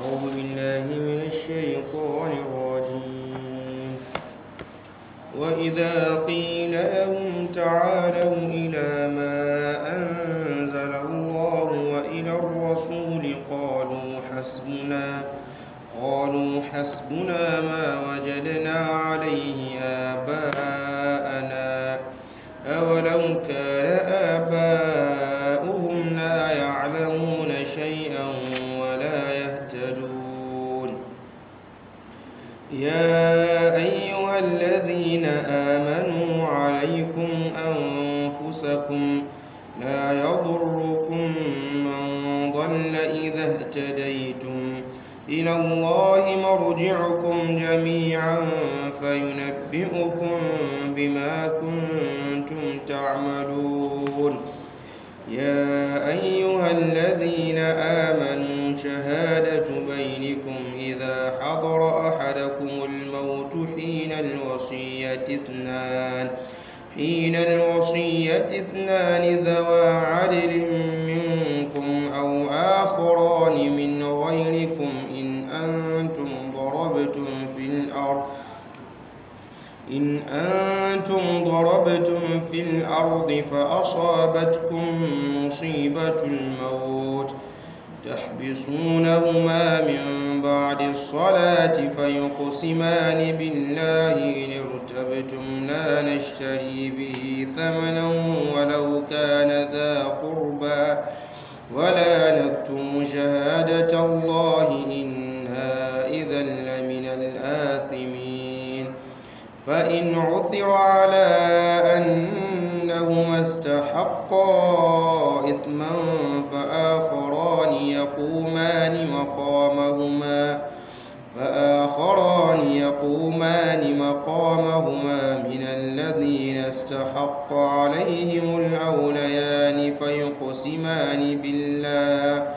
أعوذ بالله من الشيطان الرجيم وإذا قيل لهم تعالوا إلى ما أنزل الله وإلى الرسول قالوا حسبنا قالوا حسبنا ما وجدنا عليه آباءنا أولو كان آباؤهم لا يعلمون شيئا ولا يهتدون يا أيها الذين آمنوا عليكم أنفسكم لا يضركم من ضل إذا اهتديتم إلى الله مرجعكم جميعا فينبئكم بما كنتم تعملون يا أيها الذين آمنوا شهادة بينكم إذا حضر أحدكم الموت حين الوصية اثنان حين الوصية اثنان ذوى عدل منكم أو آخران من غيركم إن أنتم ضربتم في الأرض إن أنتم ضربتم في الأرض فأصابتكم مصيبة الموت تحبسونهما من بعد الصلاة فيقسمان بالله إن ارتبتم لا نشتري به ثمنا ولو كان ذا قربى ولا نكتم شهادة الله إنا إذا لمن الآثمين فإن عثر على أنهما استحقا إثما فآخران يقومان مقامهما فآخران يقومان مقامهما من الذين استحق عليهم الأوليان فيقسمان بالله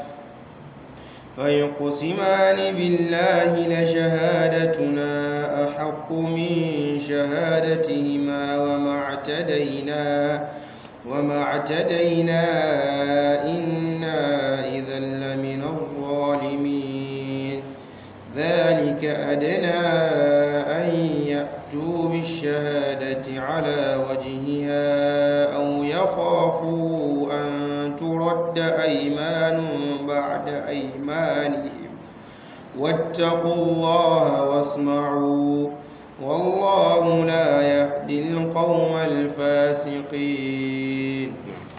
فيقسمان بالله لشهادتنا أحق من شهادتهما وما اعتدينا وما اعتدينا إنا إذا لمن الظالمين ذلك أدنى أن يأتوا بالشهادة على وجهها أو يخافوا أن ترد أيمان بعد أيمانهم واتقوا الله واسمعوا والله لا يهدي القوم الفاسقين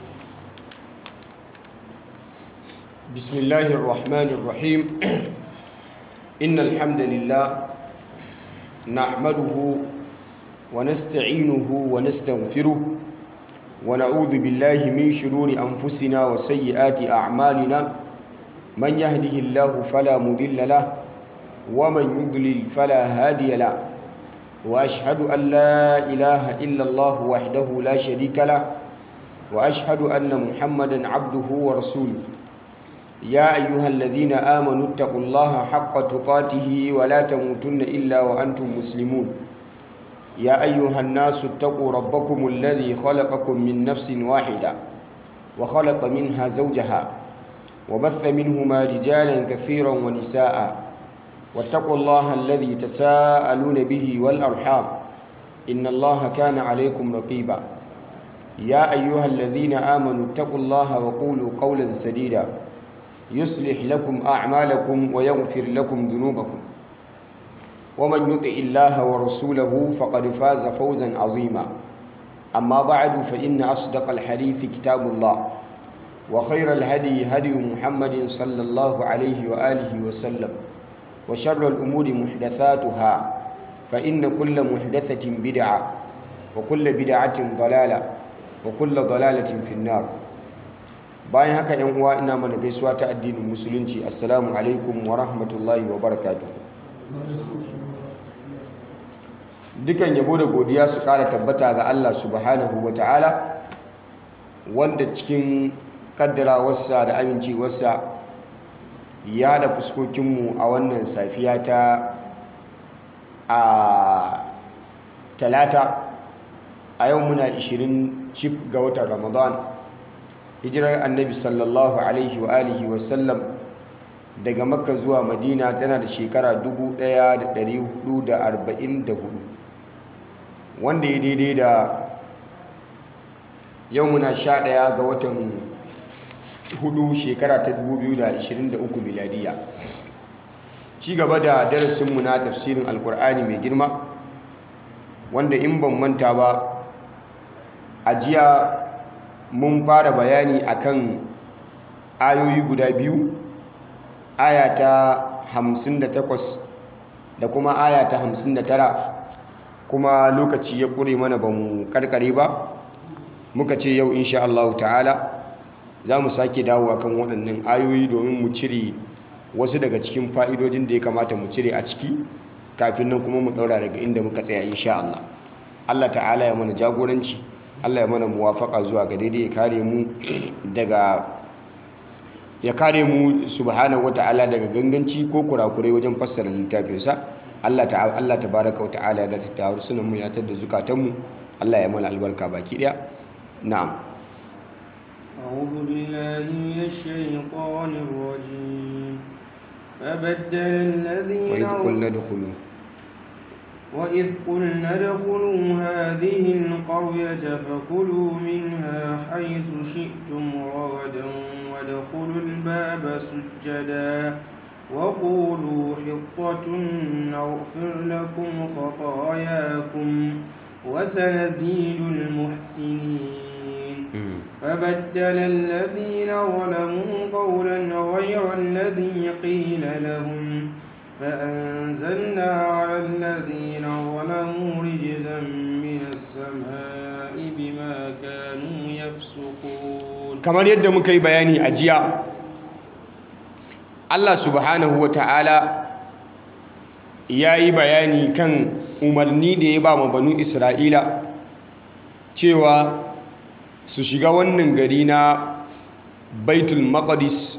بسم الله الرحمن الرحيم إن الحمد لله نحمده ونستعينه ونستغفره ونعوذ بالله من شرور أنفسنا وسيئات أعمالنا من يهده الله فلا مضل له ومن يضلل فلا هادي له وأشهد أن لا إله إلا الله وحده لا شريك له وأشهد أن محمدا عبده ورسوله يا أيها الذين آمنوا اتقوا الله حق تقاته ولا تموتن إلا وأنتم مسلمون يا أيها الناس اتقوا ربكم الذي خلقكم من نفس واحدة وخلق منها زوجها وبث منهما رجالا كثيرا ونساء واتقوا الله الذي تساءلون به والأرحام إن الله كان عليكم رقيبا يا أيها الذين آمنوا اتقوا الله وقولوا قولا سديدا يصلح لكم أعمالكم ويغفر لكم ذنوبكم ومن يطع الله ورسوله فقد فاز فوزا عظيما أما بعد فإن أصدق الحديث كتاب الله وخير الهدي هدي محمد صلى الله عليه وآله وسلم وشر الأمور محدثاتها فإن كل محدثة بدعة وكل بدعة ضلالة وكل ضلالة في النار bayan haka yan uwa ina mana gaisuwa ta addinin musulunci assalamu alaikum wa rahmatullahi wa barakatuh dukan yabo da godiya su kara tabbata ga Allah subhanahu wa ta'ala wanda cikin kaddarawarsa da amincewarsa ya da fuskokinmu a wannan safiya ta a talata a yau muna 20 cif ga watan ramadan hijirar annabi sallallahu alaihi wa alihi wa sallam daga makka zuwa madina tana da shekara 1444 wanda ya daidai da yau muna sha ɗaya ga watan hudu shekara ta 2023 miladiya ci gaba da darasinmu na tafsirin alkur'ani mai girma wanda in ban manta ba a jiya mun fara bayani akan ayoyi guda biyu aya ta 58 da kuma aya ta 59 kuma lokaci ya ƙure mana ba mu karkare ba muka ce yau insha Allah ta'ala za mu sake dawo kan waɗannan ayoyi domin mu cire wasu daga cikin fa'idojin da ya kamata mu cire a ciki kafin nan kuma mu ɗaura daga inda muka tsaya insha Allah Allah ta'ala ya mana jagoranci Allah ya mana muwafaka zuwa ga daidai ya kare mu daga ya kare mu subhanahu wata'ala daga ganganci ko kurakurai wajen fassara littafinsa Allah ta'ala Allah tabaraka wata'ala ya ta harsunan mu ya tada zukatan mu Allah ya mana albarka baki daya na'am أعوذ بالله من الشيطان الرجيم فبدل الذين وإذ قلنا ادخلوا وإذ قلنا ادخلوا هذه القرية فكلوا منها حيث شئتم رغدا وادخلوا الباب سجدا وقولوا حطة نغفر لكم خطاياكم وسنزيد المحسنين فبدل الذين ظلموا قولا غير الذي قيل لهم فأنزلنا على الذين ظلموا رجزا من السماء بما كانوا يفسقون kamar yadda muka yi bayani a jiya Allah subhanahu ta'ala ya yi bayani kan umarni da ya ba ma banu Isra'ila cewa su shiga wannan gari na Baitul Maqdis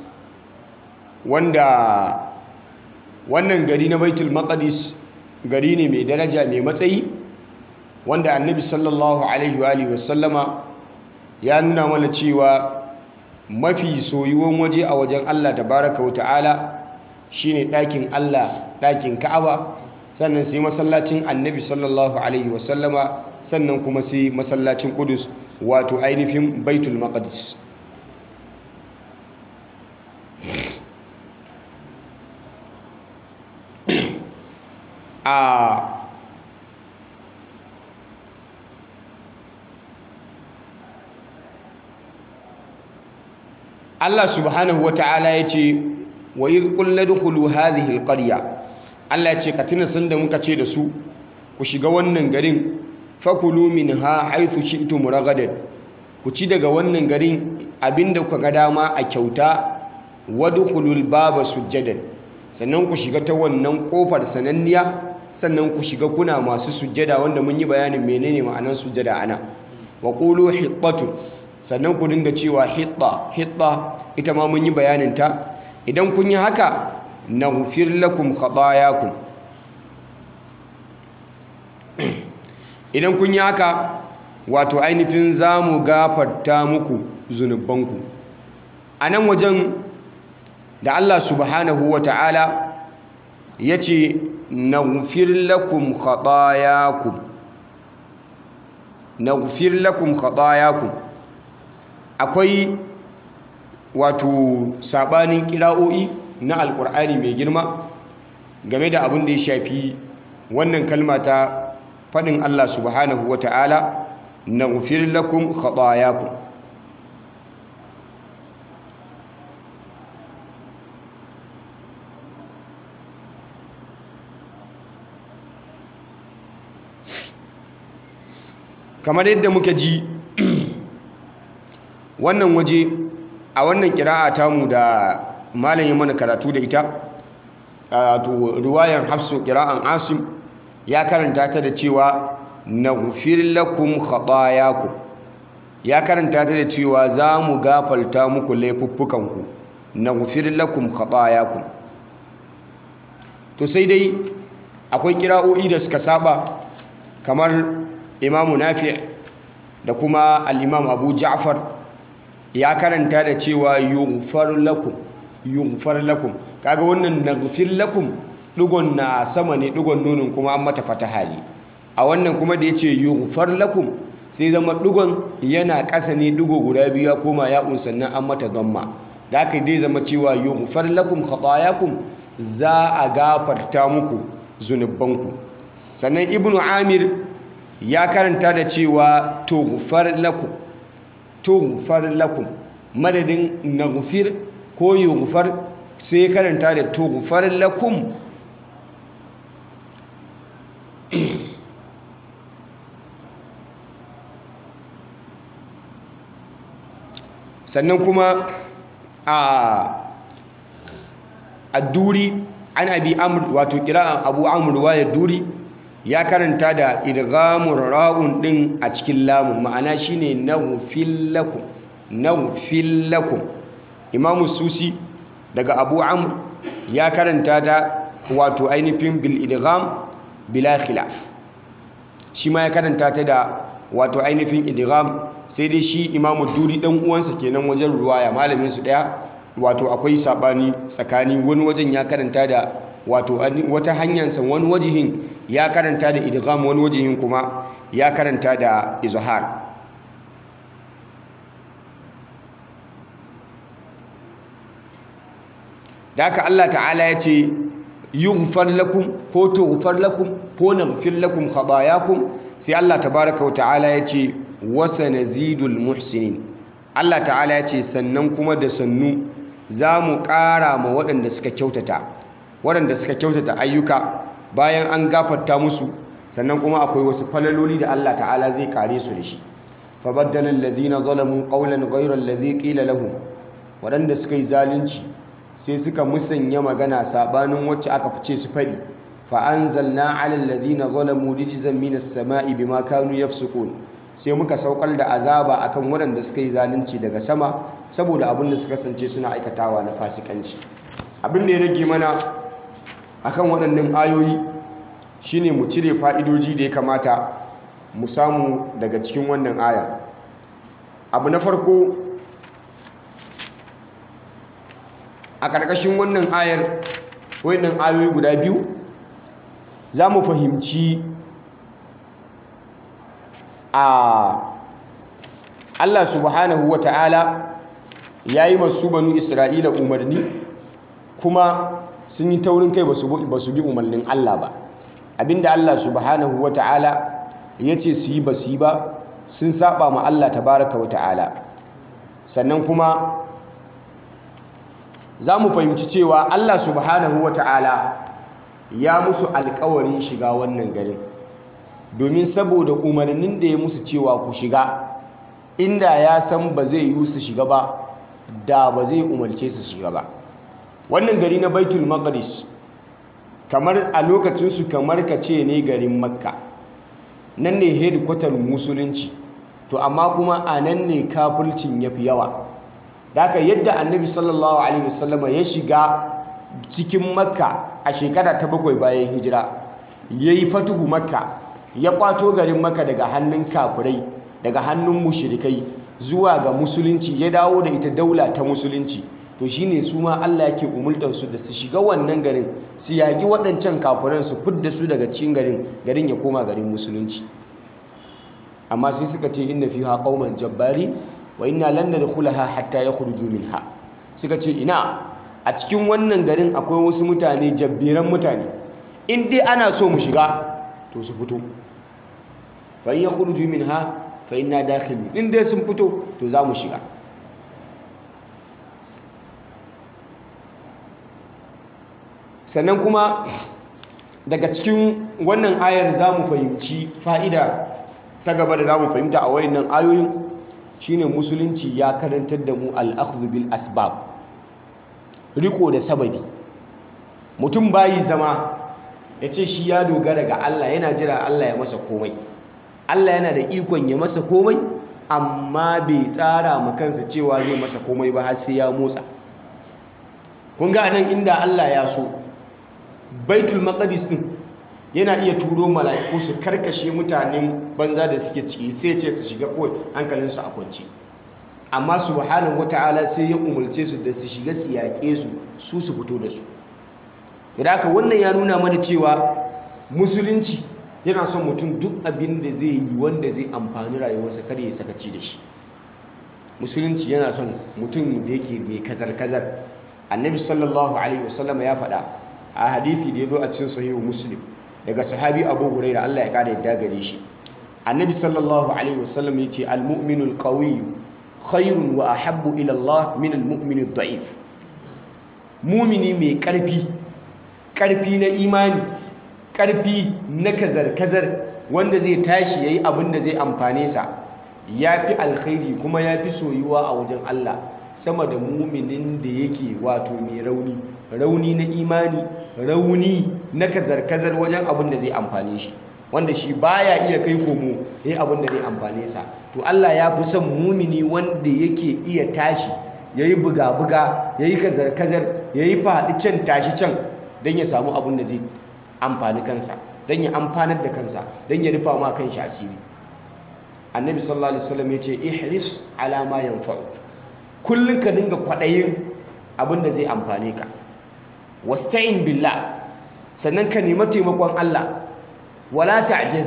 wanda wannan gari na Baitul Maqdis gari ne mai daraja mai matsayi wanda Annabi sallallahu alaihi wa sallama ya nuna mana cewa mafi soyuwan waje a wajen Allah tabaraka wa ta'ala shine ɗakin Allah ɗakin Ka'aba sannan sai masallacin Annabi sallallahu alaihi wasallama sannan kuma sai masallacin Qudus wato ainihin Baitul Maqdis a Allah subhanahu wata'ala ya ce wa yi ƙulla dukulu hadhihi alƙarya Allah ya ce ka tuna sanda muka ce da su ku shiga wannan garin fakulu min ha haithu shi'tum ragadan ku ci daga wannan garin abinda kuka ga dama a kyauta wadkhulul baba sujjadan sannan ku shiga ta wannan kofar sananniya sannan ku shiga kuna masu sujjada wanda mun yi bayanin menene ma'anar sujjada ana wa qulu hiqqatun sannan ku dinga cewa hitta hitta ita ma mun yi bayanin ta idan kun yi haka naghfir lakum khatayakum idan kun yi haka wato ainihin zamu gafarta muku zunubanku a nan wajen da Allah subhanahu wa ta'ala ya ce naghfir lakum khatayakum naghfir lakum khatayakum akwai wato sabanin kira'o'i na alkur'ani mai girma game da abin da ya shafi wannan kalma ta faɗin Allah subhanahu wa ta'ala naghfir lakum khatayakum kamar yadda muka ji wannan waje a wannan kira'a tamu da malam ya mana karatu da ita to riwayar hafsu kira'an asim ya karanta ta da cewa naghfir lakum khatayakum ya karanta ta da cewa za mu gafalta muku laifuffukanku naghfir lakum khatayakum to sai dai akwai kira'o'i da suka saba kamar imamu nafi da kuma al-imam abu ja'far ya karanta da cewa yughfar lakum yughfar lakum kaga wannan naghfir lakum dugon na sama ne dugon nunin kuma an mata fataha ne a wannan kuma da yace yughfar lakum sai zama dugon yana ƙasa ne dugo guda biyu ya koma ya'un sannan an mata dhamma da haka dai zama cewa yughfar lakum khatayakum za a gafarta muku zunubanku sannan ibnu amir ya karanta da cewa tughfar lakum tughfar lakum madadin naghfir ko yughfar sai karanta da tughfar lakum sannan kuma a adduri an abi amr wato kira'an abu amr waya duri ya karanta da idghamur ra'un din a cikin lamun ma'ana shine naghfil lakum naghfil lakum imam susi daga abu amr ya karanta da wato ainihin bil idgham bila khilaf shi ma ya karanta ta da wato ainihin idgham sai dai shi imamu duri dan uwansa kenan wajen ruwaya malamin su daya wato akwai sabani tsakani wani wajen ya karanta da wato wata hanyarsa wani wajihin ya karanta da idgham wani wajihin kuma ya karanta da izhar da haka Allah ta'ala ya ce yughfar lakum ko tughfar lakum ko naghfir lakum khatayakum sai Allah tabaaraka wa ta'ala ya ce wasa nazidul muhsinin Allah ta'ala ya ce sannan kuma da sannu za mu ƙara ma waɗanda suka kyautata waɗanda suka kyautata ayyuka bayan an gafarta musu sannan kuma akwai wasu falaloli da Allah ta'ala zai kare su da shi fabaddala alladhina zalamu qawlan ghayra alladhi qila lahum waɗanda suka yi zalunci sai suka musanya magana sabanin wacce aka fice su fadi fa anzalna 'ala alladhina zalamu rijzan minas sama'i bima kanu yafsukun sai muka saukar da azaba akan waɗanda suka yi zalunci daga sama saboda abin da suka kasance suna aikatawa na fasikanci abin da ya rage mana akan waɗannan ayoyi shine mu cire fa'idoji da ya kamata mu samu daga cikin wannan aya abu na farko a ƙarƙashin wannan ayar wannan ayoyi guda biyu za mu fahimci a Allah subhanahu wa ta'ala ya yi masu banu Isra'ila umarni kuma sun yi taurin kai ba su bi umarnin Allah ba abinda Allah subhanahu wa ta'ala ya ce su yi ba su yi ba sun saba ma Allah tabaraka wa ta'ala sannan kuma za mu fahimci cewa Allah subhanahu wa ta'ala ya musu alkawarin shiga wannan garin domin saboda umarnin da ya musu cewa ku shiga inda ya san ba zai yi su shiga ba da ba zai umarce su shiga ba wannan gari na baitul maqdis kamar a lokacinsu kamar ka ce ne garin makka nan ne headquarter musulunci to amma kuma a nan ne kafircin ya fi yawa da yadda annabi sallallahu alaihi wasallama ya shiga cikin makka a shekara ta bakwai bayan hijira ya yi fatuhu makka ya kwato garin makka daga hannun kafirai daga hannun mushrikai zuwa ga musulunci ya dawo da ita daula ta musulunci to shine su ma Allah yake umultar su da su shiga wannan garin su yaki waɗancan kafiran su fidda su daga cikin garin garin ya koma garin musulunci amma sai suka ce inna fiha qauman jabbari wa inna lan nadkhulaha hatta yakhruju minha suka ce ina a cikin wannan garin akwai wasu mutane jabbiran mutane in dai ana so mu shiga to su fito fa in yakhruju minha fa inna dakhilun in dai sun fito to za mu shiga sannan kuma daga cikin wannan ayar za mu fahimci fa'ida ta gaba da za mu fahimta a wayannan ayoyin shine musulunci ya karantar da mu al'akhdhu bil asbab riko da sababi mutum bayi zama ya ce shi ya dogara ga Allah yana jira Allah ya masa komai Allah yana da ikon ya masa komai amma bai tsara ma kansa cewa zai masa komai ba har sai ya motsa kun ga nan inda Allah ya so baitul maqdis din yana iya turo mala'iku su karkashe mutanen banza da suke ciki sai ce su shiga kawai hankalinsu a kwance amma subhanahu wata'ala sai ya umarce su da su shiga su yaƙe su su su fito da su da haka wannan ya nuna mana cewa musulunci yana son mutum duk abin da zai yi wanda zai amfani rayuwarsa kar ya sakaci da shi musulunci yana son mutum da yake mai kazar-kazar annabi sallallahu alaihi wasallam ya faɗa a hadithi da ya zo a cikin sahihu muslim daga sahabi abu huraira Allah ya kada yadda gare shi annabi sallallahu alaihi wasallam ya ce al-mu'minu al-qawi khairun wa ahabbu ila Allah min al-mu'mini ad-da'if mumini mai karfi karfi na imani karfi na kazar-kazar wanda zai tashi yayi abin da zai amfane sa yafi alkhairi kuma yafi soyuwa a wajen Allah sama da muminin da yake wato mai rauni rauni na imani rauni na kazar-kazar wajen abin da zai amfane shi wanda shi baya iya kai komo yayin abin da zai amfane sa to Allah ya fi son mumini wanda yake iya tashi yayi buga-buga yayi kazar-kazar yayi faɗi can tashi can don ya samu abin da zai amfani kansa don ya amfanar da kansa don ya rufa ma kanshi asiri annabi sallallahu alaihi wasallam ya ce ihris ala ma yanfa'uk kullum ka dinga kwaɗayin abin da zai amfane ka wasta'in billah sannan ka nemi taimakon Allah wala ta'jiz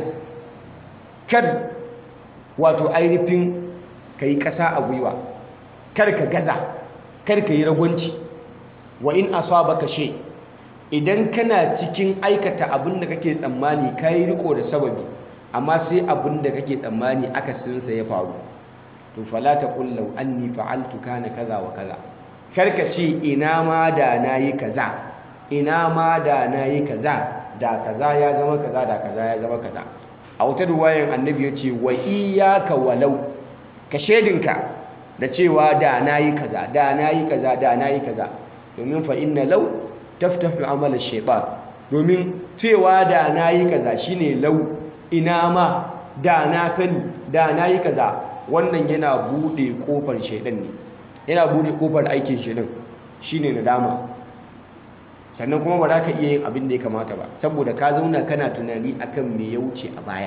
kar wato ainihin kai ƙasa a gwiwa kar ka gaza kar ka yi ragwanci wa in asabaka shay idan kana cikin aikata abin da kake tsammani kai riko da sababi amma sai abin da kake tsammani akasinsa ya faru to fala taqul law anni fa'altu kana kaza wa kaza karka ce ina ma da nayi kaza ina ma da nayi kaza da kaza ya zama kaza da kaza ya zama kaza a wata ruwayan annabi ya ce wa iyyaka walau ka shedinka da cewa da nayi kaza da nayi kaza da nayi kaza domin fa inna law taftahu amala shaytan domin cewa da nayi kaza shine law ina ma da na sani da nayi kaza wannan yana bude kofar shaidan ne yana bude kofar aikin shaidan shine nadama sannan kuma ba za ka iya yin abin da ya kamata ba saboda ka zauna kana tunani akan me ya wuce a baya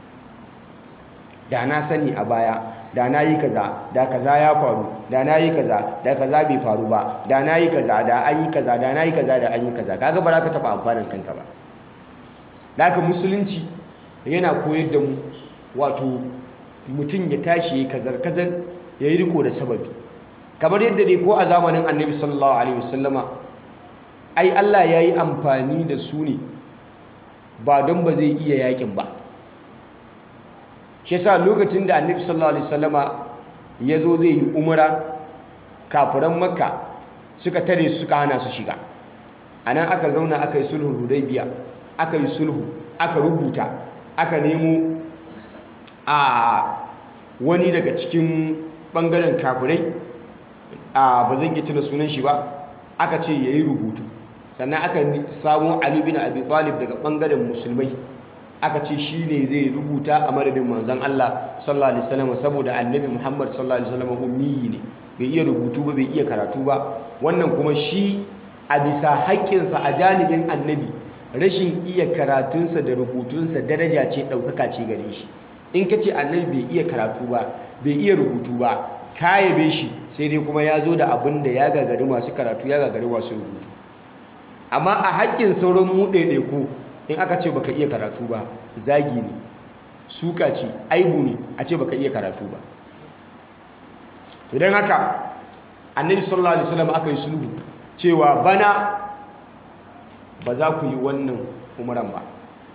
da na sani a baya da na yi kaza da kaza ya faru da na yi kaza da kaza bai faru ba da na yi kaza da an yi kaza da na yi kaza da an yi kaza kaga ba za ka taɓa amfanin kanka ba da haka musulunci yana koyar da mu wato mutum ya tashi ya kazar-kazar ya yi riko da sababi kamar yadda dai ko a zamanin annabi sallallahu alaihi wasallama ai Allah ya yi amfani da su ne ba don ba zai iya yakin ba shi yasa lokacin da annabi sallallahu alaihi wasallama ya zo zai yi umara kafiran makka suka tare su suka hana su shiga a nan aka zauna aka yi sulhu hudaybiya aka yi sulhu aka rubuta aka nemo a wani daga cikin bangaren kafirai a ba zan yi tuna sunan shi ba aka ce ya yi rubutu sannan aka samu Ali bin Abi Talib daga bangaren musulmai aka ce shi ne zai rubuta a madadin manzon Allah sallallahu alaihi wasallam saboda annabi Muhammad sallallahu alaihi wasallam ummi ne bai iya rubutu ba bai iya karatu ba wannan kuma shi a bisa haƙƙinsa a janibin annabi rashin iya karatunsa da rubutunsa daraja ce ɗaukaka ce gare shi in ka ce annabi bai iya karatu ba bai iya rubutu ba ka yabe shi sai dai kuma ya zo da abin da ya gagari masu karatu ya gagari masu rubutu amma a haƙƙin sauran mu ɗaiɗaiku in aka ce baka iya karatu ba zagi ne suka ce aibu ne a ce baka iya karatu ba idan haka annabi sallallahu alaihi wasallam aka yi sulhu cewa bana ba za ku yi wannan umaran ba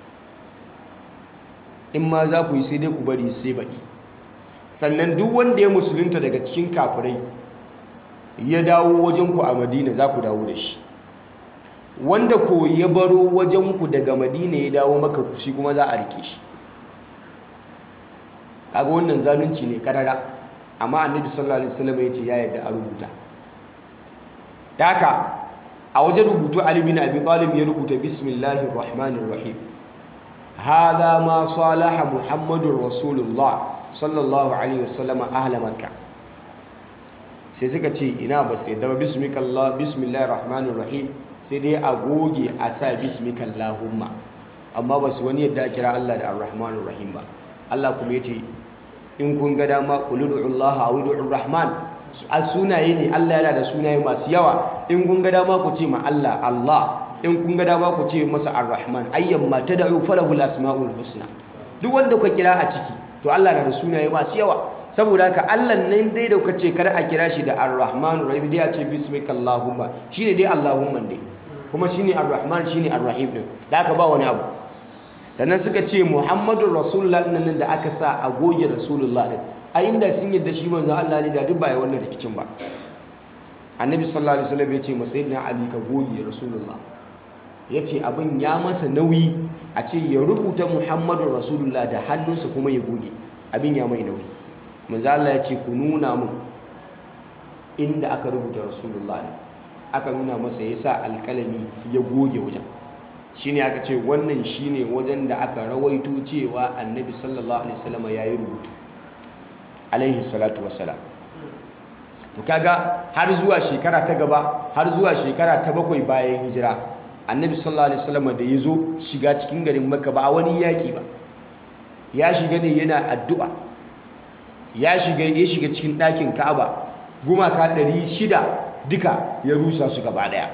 in ma za ku yi sai dai ku bari sai baɗi sannan duk wanda ya musulunta daga cikin kafirai ya dawo wajenku a madina za ku dawo da shi wanda ko ya baro wajenku daga madina ya dawo maka shi kuma za a rike shi kaga wannan zalunci ne karara amma annabi sallallahu alaihi wasallam ya ce ya yarda a rubuta da haka a wajen rubutu ali bin abi talib ya rubuta bismillahir rahmanir rahim hadha ma salaha muhammadur rasulullah sallallahu alaihi wasallam ahla makka sai suka ce ina ba sai da bismillah bismillahir rahmanir rahim sai dai a goge a sa bismikallahumma amma ba su wani yadda kira Allah da arrahmanir rahim ba Allah kuma yace in kun ga dama qul ud'ullaha aw ud'ur rahman a sunaye ne Allah yana da sunaye masu yawa in kun ga dama ku ce ma Allah Allah in kun ga dama ku ce masa ar-rahman ayyamma tad'u falahu al-asma'ul husna duk wanda kuka kira a ciki to Allah na da sunaye masu yawa saboda haka Allah nan dai da kuka ce kar a kira shi da ar-rahman rahim dai a ce bismikallahumma shine dai allahumma dai kuma shine ar-rahman shine ar-rahim din da aka ba wani abu sannan suka ce muhammadur rasulullah nan da aka sa a goge rasulullah din a inda sun yadda shi manzo Allah ne da duk ba ya wannan rikicin ba annabi sallallahu alaihi wasallam ya ce masayyidina ali ka goge rasulullah ya ce abin ya masa nauyi a ce ya rubuta muhammadun rasulullah da hannunsa kuma ya goge abin ya mai nauyi manzo Allah ya ce ku nuna mun inda aka rubuta rasulullah ne aka nuna masa ya sa alkalami ya goge wajen shine aka ce wannan shine wajen da aka rawaito cewa annabi sallallahu alaihi wasallam ya yi rubutu alaihi salatu wassalam to kaga har zuwa shekara ta gaba har zuwa shekara ta bakwai bayan hijira annabi sallallahu alaihi wasallam da ya zo shiga cikin garin makka ba a wani yaƙi ba ya shiga ne yana addu'a ya shiga ya shiga cikin ɗakin ka'aba gumaka ɗari shida duka ya rusa su gaba ɗaya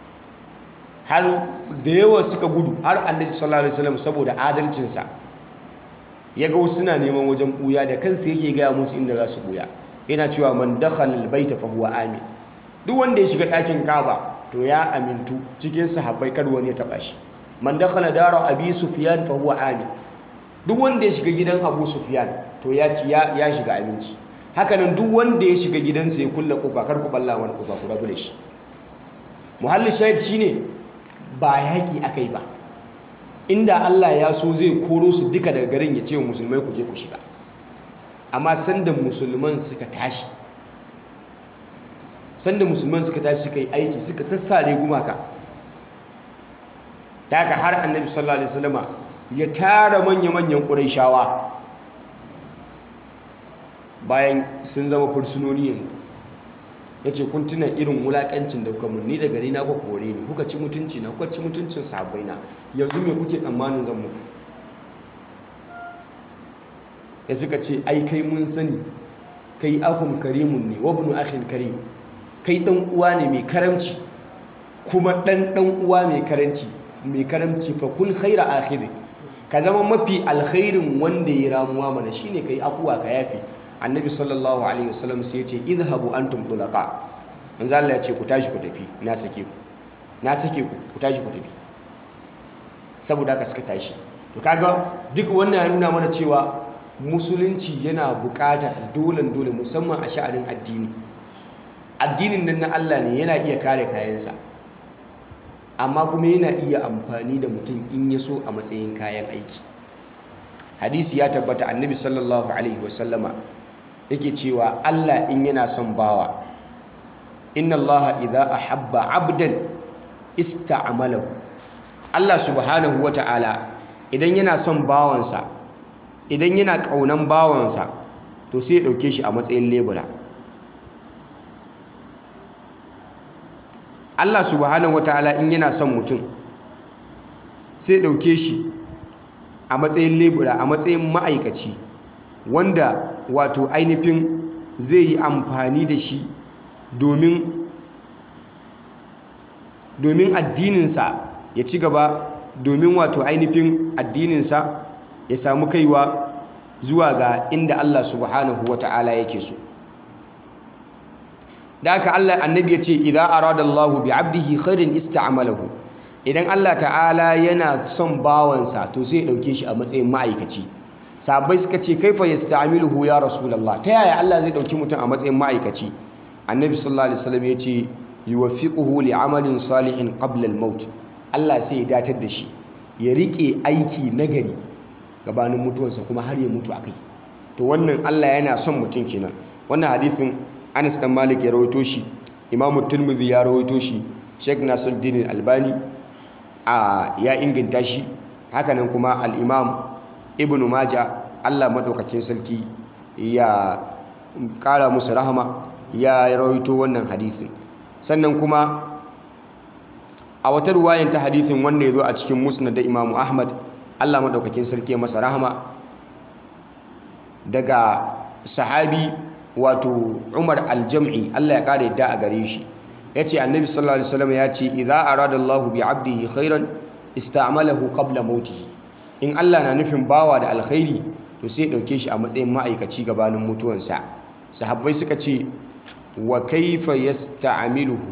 har da yawa suka gudu har annabi sallallahu alaihi wasallam saboda adalcinsa ya ga wasu suna neman wajen ɓuya da kansa yake gaya musu inda za su ɓuya yana cewa man dakhala albayta fa huwa amin duk wanda ya shiga ɗakin ka'aba to ya amintu cikin sahabbai kar wani ya taba shi man dakhala dara abi sufyan fa huwa amin duk wanda ya shiga gidan abu sufyan to ya ci ya shiga aminci hakanan duk wanda ya shiga gidansa ya kulle kofa kar ku balla wani kofa ku rabu da shi muhallin shahid shine ba yaki akai ba inda Allah ya so zai koro su duka daga garin ya ce wa musulmai ku je ku shiga amma sanda musulman suka tashi sanda musulman suka tashi suka yi aiki suka sassare gumaka da haka har annabi sallallahu alaihi wasallama ya tara manya-manyan ƙurayshawa bayan sun zama fursunoni yanzu ya ce kun tuna irin wulaƙancin da kuka ni da gari na kuka kore ni kuka ci mutunci na kuka ci mutuncin sahabbai na yanzu me kuke tsammanin zan muku ya suka ce ai kai mun sani kai akhun karimun ne wa ibnu akhin karim kai dan uwa ne mai karamci kuma dan dan uwa mai karanci mai karamci fa kun khaira akhiri ka zama mafi alkhairin wanda ya ramuwa mana shine kai akuwa ka yafi annabi sallallahu alaihi wasallam sai ya ce idhabu antum tulaqa manzo Allah ya ce ku tashi ku tafi na sake ku na sake ku ku tashi ku tafi saboda haka suka tashi to kaga duk wannan ya nuna mana cewa musulunci yana buƙatar dolen dole musamman a sha'anin addini addinin nan na Allah ne yana iya kare kayansa amma kuma yana iya amfani da mutum in ya so a matsayin kayan aiki hadisi ya tabbata annabi sallallahu alaihi wasallama yake cewa Allah in yana son bawa inna Allah idza ahabba abdan ista'malahu Allah subhanahu wata'ala idan yana son bawansa idan yana kaunan bawansa to sai ya dauke shi a matsayin lebura Allah subhanahu wata'ala in yana son mutum sai ya dauke shi a matsayin lebura a matsayin ma'aikaci wanda wato ainihin zai yi amfani da shi domin domin addininsa ya ci gaba domin wato ainihin addininsa ya samu kaiwa zuwa ga inda Allah subhanahu wata'ala yake so da aka Allah annabi ya ce idan arada Allah bi abdihi khairin ista'malahu idan Allah ta'ala yana son bawansa to sai ya dauke shi a matsayin ma'aikaci sahabbai suka ce kaifa yasta'miluhu ya rasulullah ta yaya Allah zai dauki mutum a matsayin ma'aikaci annabi sallallahu alaihi wasallam ya ce yuwaffiquhu li'amalin salihin qabla al-maut Allah sai ya datar da shi ya rike aiki nagari gabanin mutuwarsa kuma har ya mutu akai to wannan Allah yana son mutum kenan wannan hadisin Anas dan Malik ya rawaito shi Imam Tirmidhi ya rawaito shi Sheikh Nasiruddin Albani a ya inganta shi hakanan kuma al-Imam Ibn Majah Allah madaukakin sarki ya kara musu rahama ya rawaito wannan hadisin sannan kuma a wata ruwayan ta hadisin wanda ya zo a cikin musnad da imamu ahmad allah maɗaukakin sarki masa rahama daga sahabi wato Umar al-Jam'i Allah ya kare yadda a gare shi yace annabi sallallahu alaihi wasallam ya ce idza arada Allah bi 'abdihi khairan ista'malahu qabla mautihi in Allah na nufin bawa da alkhairi to sai dauke shi a matsayin ma'aikaci gabanin mutuwansa sahabbai suka ce wa kaifa yasta'miluhu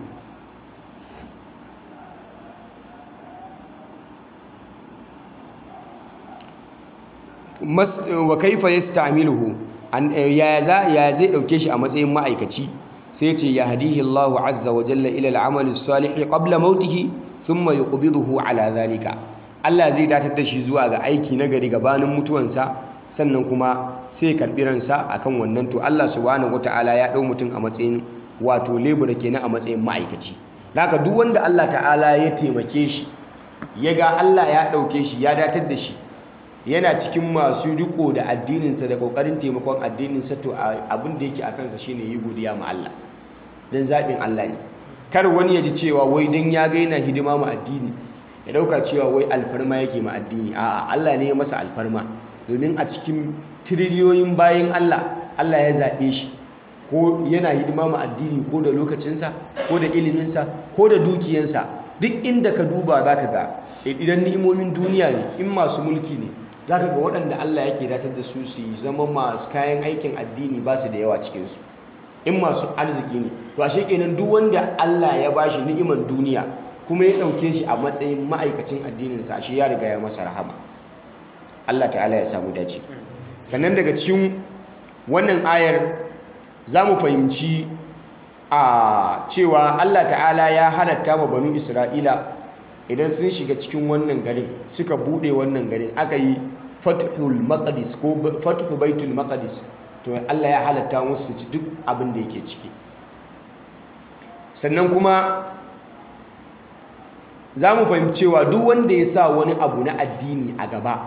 wa kaifa yasta'miluhu ya za ya zai dauke shi a matsayin ma'aikaci sai ce ya hadihi Allah azza wa jalla ila al-amal as-salih qabla mautihi thumma yuqbiduhu ala zalika Allah zai datar da shi zuwa ga aiki na gari gabanin mutuwansa sannan kuma sai karbi ransa akan wannan to Allah subhanahu wataala ya dau mutum a matsayin wato lebura kenan a matsayin ma'aikaci haka duk wanda Allah ta'ala ya taimake shi ya ga Allah ya dauke shi ya datar da shi yana cikin masu riko da addininsa da kokarin taimakon addininsa to abin da yake a kansa shine yi godiya ma Allah dan zaɓin Allah ne kar wani ya ji cewa wai dan ya ga yana hidima ma addini ya dauka cewa wai alfarma yake ma addini a'a Allah ne ya masa alfarma domin a cikin tiriliyoyin bayan Allah Allah ya zaɓe shi ko yana hidima ma addini ko da lokacinsa ko da iliminsa ko da dukiyansa duk inda ka duba zaka ga idan ni'imomin duniya ne in masu mulki ne za ka ga waɗanda Allah yake datar da su su zama masu kayan aikin addini ba su da yawa cikinsu in masu arziki ne to ashe kenan duk wanda Allah ya bashi ni'imar duniya kuma ya ɗauke shi a matsayin ma'aikacin addininsa ashe ya riga ya masa rahama Allah ta'ala ya samu dace sannan daga cikin wannan ayar za mu fahimci a cewa Allah ta'ala ya halatta ma banu Isra'ila idan sun shiga cikin wannan garin suka bude wannan garin aka yi fathul maqdis ko fathu baitul maqdis to Allah ya halatta musu su ci duk abin da yake ciki sannan kuma za mu fahimci cewa duk wanda ya sa wani abu na addini a gaba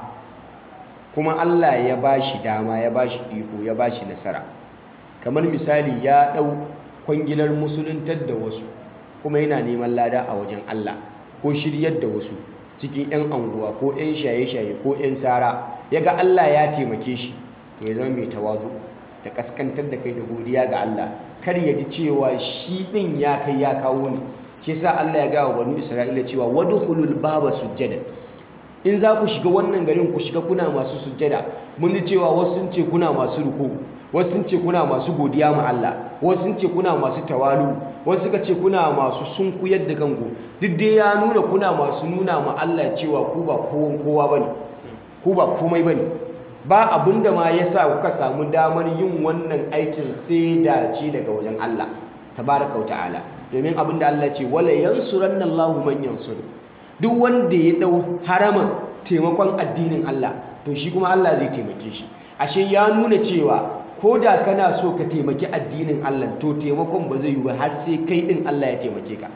kuma Allah ya bashi dama ya bashi iko ya bashi nasara kamar misali ya dau kwangilar musuluntar da wasu kuma yana neman lada a wajen Allah ko shiryar da wasu cikin 'yan anguwa ko 'yan shaye-shaye ko 'yan sara ya ga Allah ya taimake shi to ya zama mai tawazu da kaskantar da kai da godiya ga Allah kar ya ji cewa shi ɗin ya kai ya kawo ne shi sa Allah ya ga wa banu Isra'ila cewa wadkhulul baba sujjada in za ku shiga wannan garin ku shiga kuna masu sujjada mun ji cewa wasu sun ce kuna masu ruku wasu sun ce kuna masu godiya ma Allah wasu sun ce kuna masu tawalu wasu suka ce kuna masu sunkuyar da kanku duk dai ya nuna kuna masu nuna ma Allah cewa ku ba kowan kowa bane ku ba komai bane ba abinda ma yasa kuka samu damar yin wannan aikin sai dace daga wajen Allah tabaraka wa ta'ala domin abinda Allah ce wala yansuranna Allahu man yansuru duk wanda ya dau haraman taimakon addinin Allah to shi kuma Allah zai taimake shi ashe ya nuna cewa ko da kana so ka taimaki addinin Allah to taimakon ba zai yi ba har sai kai din Allah ya taimake ka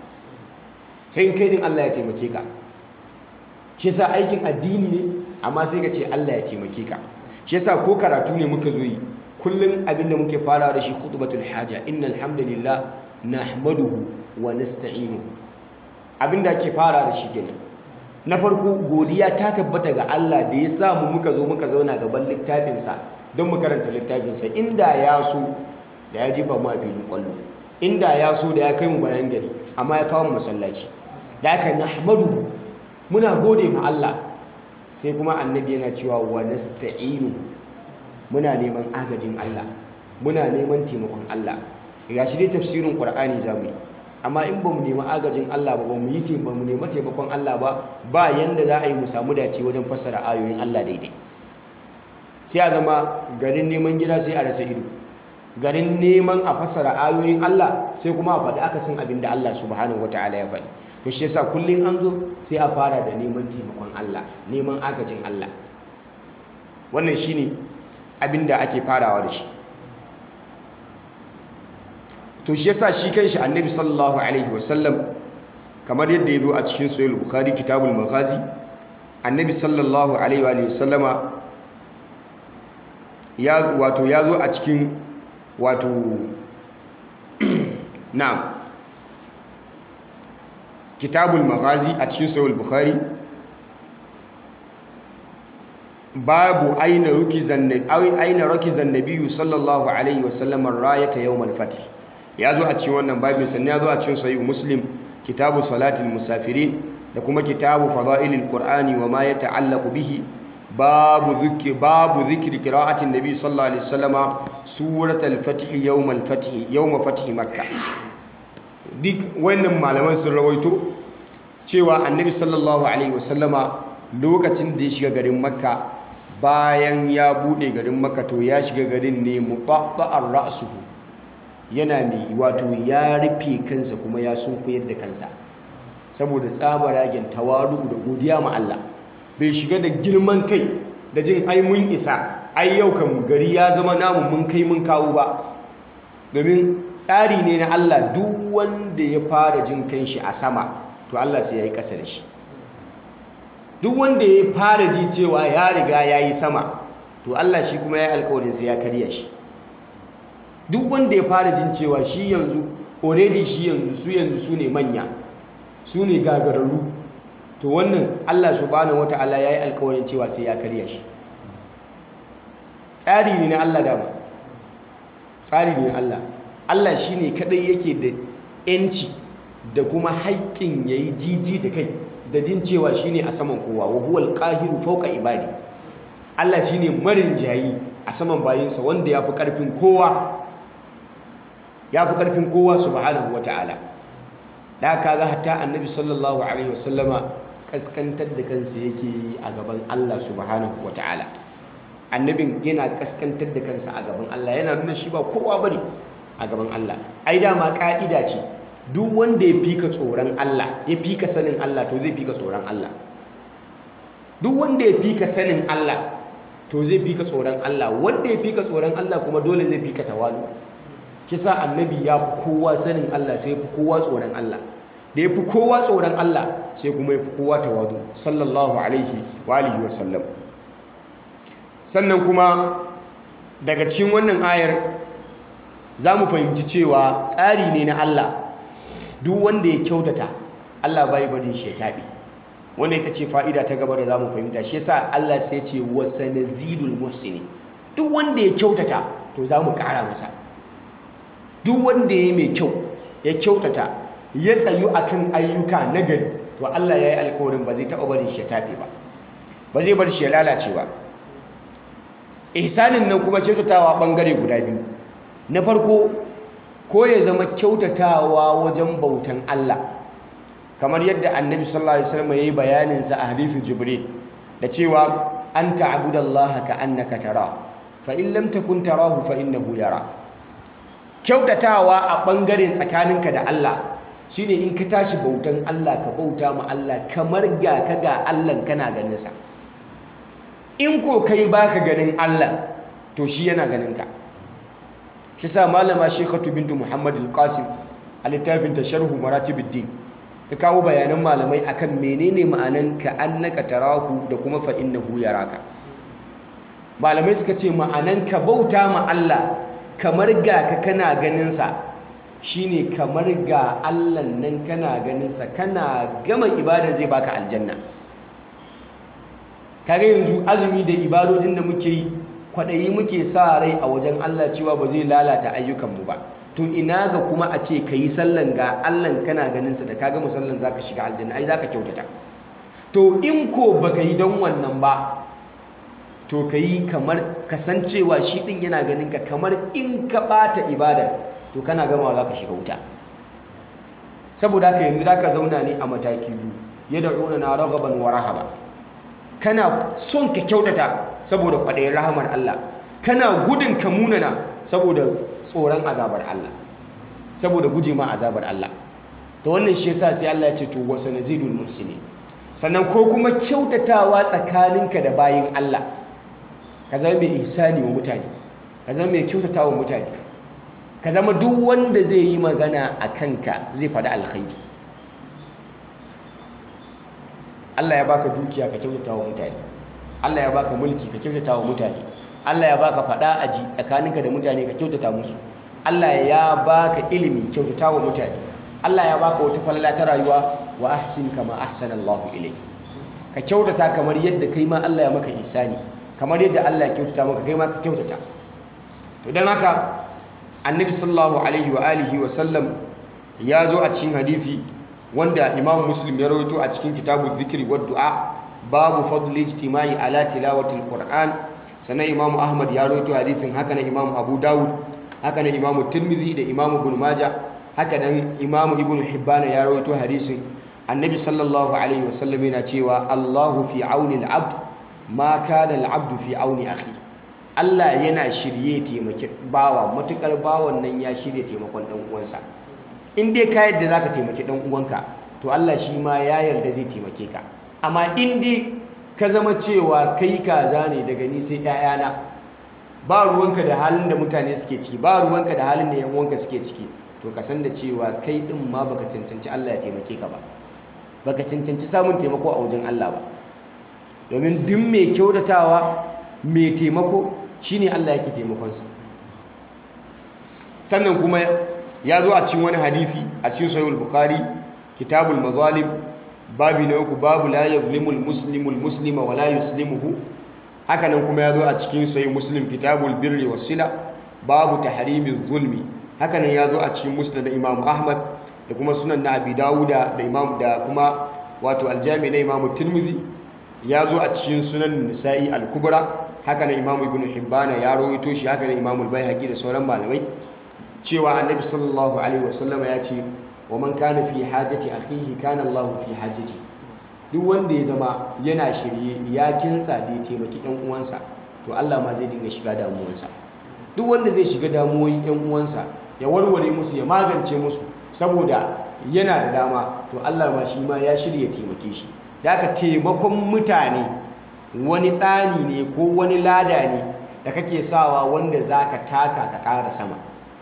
sai kai din Allah ya taimake ka shi yasa aikin addini ne amma sai ka ce Allah ya taimake ka shi yasa ko karatu ne muka zo yi kullum abinda muke fara da shi khutbatul haja innal hamdalillah nahmaduhu wa nasta'inuhu abinda ake fara da shi kenan na farko godiya ta tabbata ga Allah da ya sa mu muka zo muka zauna gaban littafinsa don mu karanta littafinsa inda ya so da ya jefa mu a filin kwallo inda ya so da ya kai mu bayan gari amma ya kawo mu masallaci da aka nahmadu muna gode ma Allah sai kuma annabi yana cewa wa nasta'inu muna neman agajin Allah muna neman taimakon Allah ga shi dai tafsirin Qur'ani zamu yi amma in ba mu nemi agajin Allah ba ba mu yi ba mu nemi taimakon Allah ba ba yanda za a yi mu samu dace wajen fassara ayoyin Allah daidai sai a zama garin neman gida sai a rasa ido garin neman a fassara ayoyin Allah sai kuma a faɗi akasin abin da Allah subhanahu wataala ya faɗi to shi yasa kullum an zo sai a fara da neman taimakon Allah neman agajin Allah wannan shine abin da ake farawa da shi to shi yasa shi kanshi annabi sallallahu alaihi wasallam kamar yadda ya zo a cikin sahih bukhari kitabul maghazi annabi sallallahu alaihi wa sallama ya wato ya zo a cikin wato na'am kitabul maghazi a cikin sahih bukhari babu aina rukizan aina rukizan nabiyyu sallallahu alaihi wasallam rayata yawmal fath ya zo a cikin wannan babin sannan ya zo a cikin sahih muslim kitabu salatil musafirin da kuma kitabu fadailil qur'ani wa ma yata'allaqu bihi babu dhikri babu dhikri qira'atin nabi sallallahu alaihi wasallama suratul fath yawmal fath yawma fath makkah duk wannan malaman sun rawaito cewa annabi sallallahu alaihi wasallama lokacin da ya shiga garin makka bayan ya bude garin makka to ya shiga garin ne muqatta'ar ra'suhu yana mai wato ya rufe kansa kuma ya sunkuyar da kansa saboda tsabaragen tawaru da godiya ma Allah bai shiga da girman kai da jin ai mun isa ai yau kan gari ya zama namu mun kai mun kawo ba domin tsari ne na Allah duk wanda ya fara jin kanshi a sama to Allah sai ya yi ƙasa da shi duk wanda ya fara ji cewa ya riga ya yi sama to Allah shi kuma ya yi alkawarin sai ya karya shi duk wanda ya fara jin cewa shi yanzu already shi yanzu su yanzu su ne manya su ne gagararru to wannan Allah subhanahu wata'ala ya yi alkawarin cewa sai ya karya shi tsari ne na Allah dama tsari ne na Allah Allah shi ne kadai yake da 'yanci da kuma haƙƙin ya yi jiji da kai da jin cewa shi ne a saman kowa wa huwal ƙahiru fauka ibadi Allah shi ne marin jayi a saman bayinsa wanda ya fi ƙarfin kowa ya fi ƙarfin kowa subhanahu wa ta'ala da ka ga hatta annabi sallallahu alaihi wasallama kaskantar da kansa yake yi a gaban Allah subhanahu wa ta'ala annabin yana kaskantar da kansa a gaban Allah yana nuna shi ba kowa bane a gaban Allah ai dama ka'ida ce duk wanda ya fika tsoron Allah ya fika sanin Allah to zai fika tsoron Allah duk wanda ya fika sanin Allah to zai fika tsoron Allah wanda ya fika tsoron Allah kuma dole zai fika tawalu kisa annabi ya fi kowa sanin Allah sai fi kowa tsoron Allah da ya fi kowa tsoron Allah sai kuma ya fi kowa tawadu sallallahu alaihi wa alihi wa sallam sannan kuma daga cikin wannan ayar za mu fahimci cewa tsari ne na Allah duk wanda ya kyautata Allah bai bari shi ya taɓe wanda ita ce fa'ida ta gaba da za mu fahimta shi yasa Allah sai ce wa sanazidul muhsini duk wanda ya kyautata to za mu ƙara masa duk wanda ya yi mai kyau ya kyautata ya tsayu akan ayyuka nagari to Allah ya yi alkawarin ba zai taɓa barin shi ya taɓe ba ba zai bar shi ya lalace ba ihsanin nan kuma kyautatawa ɓangare guda biyu na farko ko ya zama kyautatawa wajen bautan Allah kamar yadda annabi sallallahu alaihi wasallam yayi bayanin sa a hadithin jibril da cewa an ta'budallaha ka annaka tara fa in lam takun tarahu fa innahu yara kyautatawa a ɓangaren tsakaninka da Allah shine in ka tashi bautan Allah ka bauta ma Allah kamar ga ka ga Allah kana ganin sa in ko kai baka ganin Allah to shi yana ganin ka shi sa malama Sheikhatu bintu Muhammad al-Qasim a littafin ta sharhu maratibiddin ta kawo bayanan malamai akan menene ma'anan ka annaka tarahu da kuma fa innahu yaraka malamai suka ce ma'anan ka bauta ma Allah kamar ga ka kana ganinsa shine kamar ga Allah nan kana ganinsa kana gama ibada zai baka aljanna kage yanzu azumi da ibadodin da muke yi kwaɗayi muke sa rai a wajen Allah cewa ba zai lalata ayyukanmu ba to ina ga kuma a ce ka yi sallan ga Allah kana ganinsa da ka gama sallan za ka shiga aljanna ai za ka kyautata to in ko baka yi don wannan ba to ka yi kamar kasancewa shi ɗin yana ganin ka kamar in ka ɓata ibadar to kana gama za ka shiga wuta saboda haka yanzu za ka zauna ne a mataki biyu ya da'una na ragaban wa rahaba kana son ka kyautata saboda kwaɗayin rahamar Allah kana gudun ka munana saboda tsoron azabar Allah saboda guje ma azabar Allah to wannan shi yasa sai Allah ya ce to wasa nazidul muhsinin sannan ko kuma kyautatawa tsakaninka da bayin Allah ka zama mai ihsani wa mutane ka zama mai kyautata wa mutane ka zama duk wanda zai yi magana a kanka zai faɗi alkhairi Allah ya baka dukiya ka kyautata wa mutane Allah ya baka mulki ka kyautata wa mutane Allah ya baka faɗa aji tsakaninka da mutane ka kyautata musu Allah ya baka ilimi kyautata wa mutane Allah ya baka wata falala ta rayuwa wa ahsin kama ahsana Allahu ilayk ka kyautata kamar yadda kai ma Allah ya maka ihsani kamar yadda Allah ya kyautata maka kai ma ka kyautata to dan haka annabi sallallahu alaihi wa alihi wa sallam ya zo a cikin hadisi wanda imam muslim ya rawaito a cikin kitabu zikri wa du'a babu fadl ijtimai ala tilawati alquran sannan imam ahmad ya rawaito hadisin haka na imam abu dawud haka na imam tirmidhi da imam ibn majah haka nan imam ibn hibban ya rawaito hadisin annabi sallallahu alaihi wa sallam yana cewa allahu fi auni al-abd ma kana al-abd fi auni akhi Allah yana shirye taimaki bawa matukar bawan nan ya shirye taimakon dan uwansa in dai ka yadda zaka taimaki dan uwanka to Allah shi ma ya yarda zai taimake ka amma in dai ka zama cewa kai kaza ne daga ni sai ƴaƴana ba ruwanka da halin da mutane suke ciki ba ruwanka da halin da yan uwanka suke ciki to ka san da cewa kai din ma baka cancanci Allah ya taimake ka ba baka cancanci samun taimako a wajen Allah ba domin duk mai kyautatawa mai taimako shine Allah yake taimakonsa sannan kuma ya zo a cikin wani hadisi a cikin sahihul bukhari kitabul mazalim babi na uku babu la yuzlimul muslimul muslima wa la yuslimuhu haka nan kuma ya zo a cikin sahih muslim kitabul birri was sila babu tahrimiz zulmi haka nan ya zo a cikin musnad imam ahmad da kuma sunan na abi dawuda da imam da kuma wato aljami na imam tirmidhi ya zo a cikin sunan nisa'i al-kubra haka nan imam ibn hibbana ya rawaito shi haka nan imam al-baihaqi da sauran malamai cewa annabi sallallahu alaihi wasallam ya ce wa man kana fi hajati akhihi kana Allah fi hajati duk wanda ya zama yana shirye ya kinsa da ya taimaki ɗan uwansa to Allah ma zai dinga shiga damuwansa duk wanda zai shiga damuwoyin ɗan uwansa ya warware musu ya magance musu saboda yana da dama to Allah ma shi ma ya shirya taimake shi da ka taimakon mutane wani tsani ne ko wani lada ne da kake sawa wanda za ka taka ka ƙara sama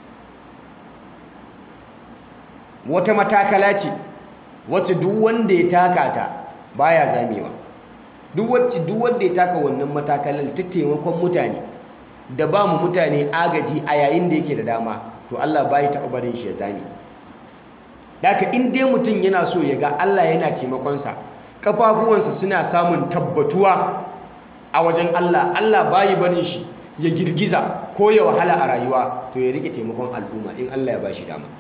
wata matakala ce wacce duk wanda ya taka ta baya zamewa duk wacce duk wanda ya taka wannan matakalar ta taimakon mutane da ba mu mutane agaji a yayin da yake da dama to Allah bai taɓa barin shi ya zame Daka in dai mutum yana so ya ga Allah yana taimakonsa kafafuwansa suna samun tabbatuwa a wajen Allah Allah bayi barin shi ya girgiza ko ya wahala a rayuwa to ya rike taimakon al'umma in Allah ya ba shi dama